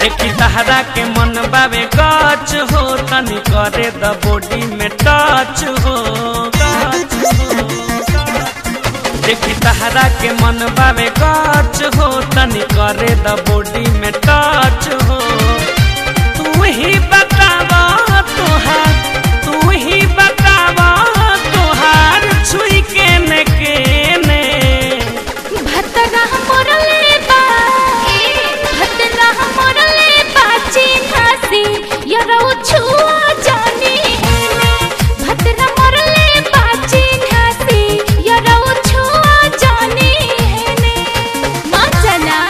देखी तहरा के मन बावे गच हो तनी करे द बॉडी में टच हो टच हो देखी तहरा के मन बावे गच हो तनी करे द बॉडी में टच हो तू ही बतावा तोहार तू ही बतावा तोहार छुई के ने के ने भतरा मोरले बा भतरा मोरले बाची हसी यरो छुआ जानी है भतरा मोरले बाची हसी यरो छुआ जानी है मचला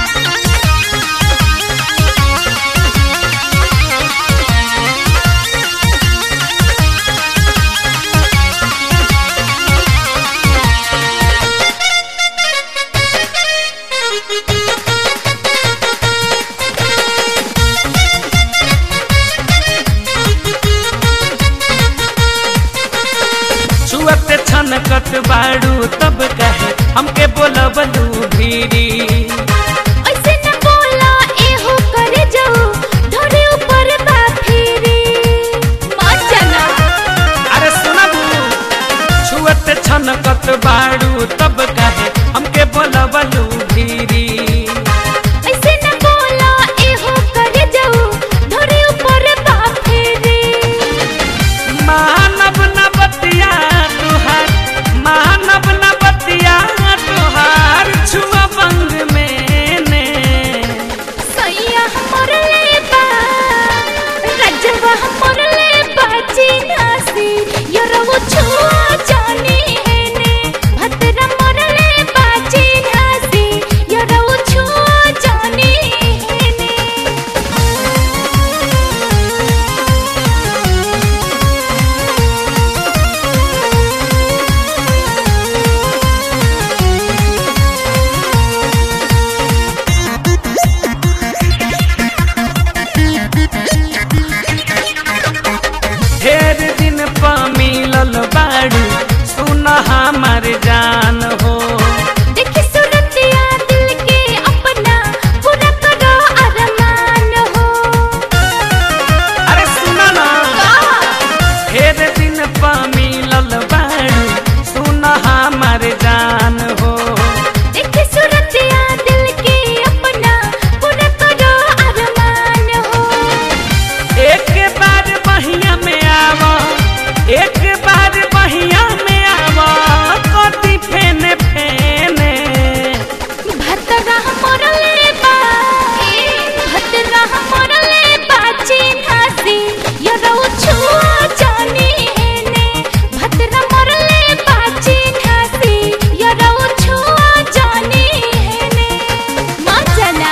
छुअते छनकत बाड़ू तब कहे हमके बोलबलू भीरी ऐसे न बोला एहो करे जाऊ धोरे ऊपर बा फेरी मचला अरे सुनबू छुअते छनकत बाड़ू तब कहे हमके बोलबलू भीरी ऐसे न बोला एहो करे जाऊ धोरे ऊपर बा फेरी मानव न बतिया तुहार मानव न बतिया तुहार छुआ बंग में ने सैया मोरले बा रजवा मोरले बाची नासी यरो छुआ जानी है ने भतरा मोरले बाची नासी यरो छुआ जानी है ने ढेर दिन प मिलल बाड़ू सुन हमर जान हो देखी सूरतिया दिल के अपना पूरा करो अरमान हो अरे सुन ना ढेर दिन प मिलल बाड़ू सुन हमर जान हो देखी सूरतिया दिल के अपना पूरा करो अरमान हो एक बार बहिया में आवा एक बार बहिया में आवा कति फेने फेने भतरा मोरले बा भतरा मोरले बाची हसी यरो छुआ जानी है ने भतरा मोरले बाची हसी यरो छुआ जानी है ने मचला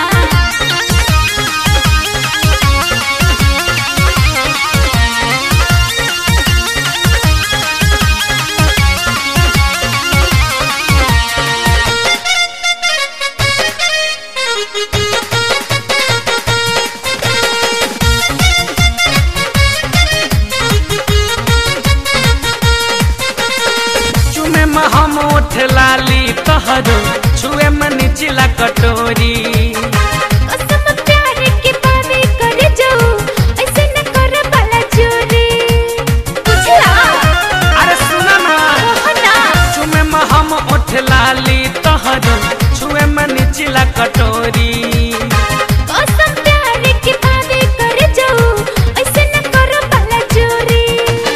चुमे में हम उठ लाली तहरो छुए में निचला कटोरी कसम प्यार के बावे कर जाऊ ऐसे न कर भला चोरी बुझला अरे सुन ना हो ना चुमे में हम उठ लाली तहरो छुए में निचला कटोरी कसम प्यार के बावे कर जाऊ ऐसे न कर भला चोरी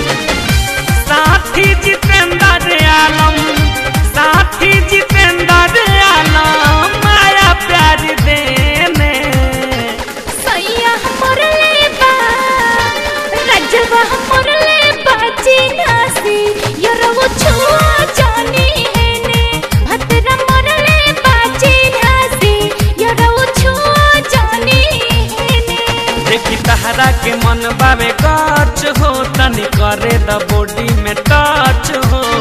साथी जितेंद्र आलम साथी जितेंद्र आलम माया प्यार देने सैया मोरले बा रजवा मोरले बाची नासी यरो छुआ जानी है ने भतरा मोरले बाची नासी यरो छुआ जानी है ने देखी तहरा के मन बावे गच हो तनी करे द बॉडी में टच हो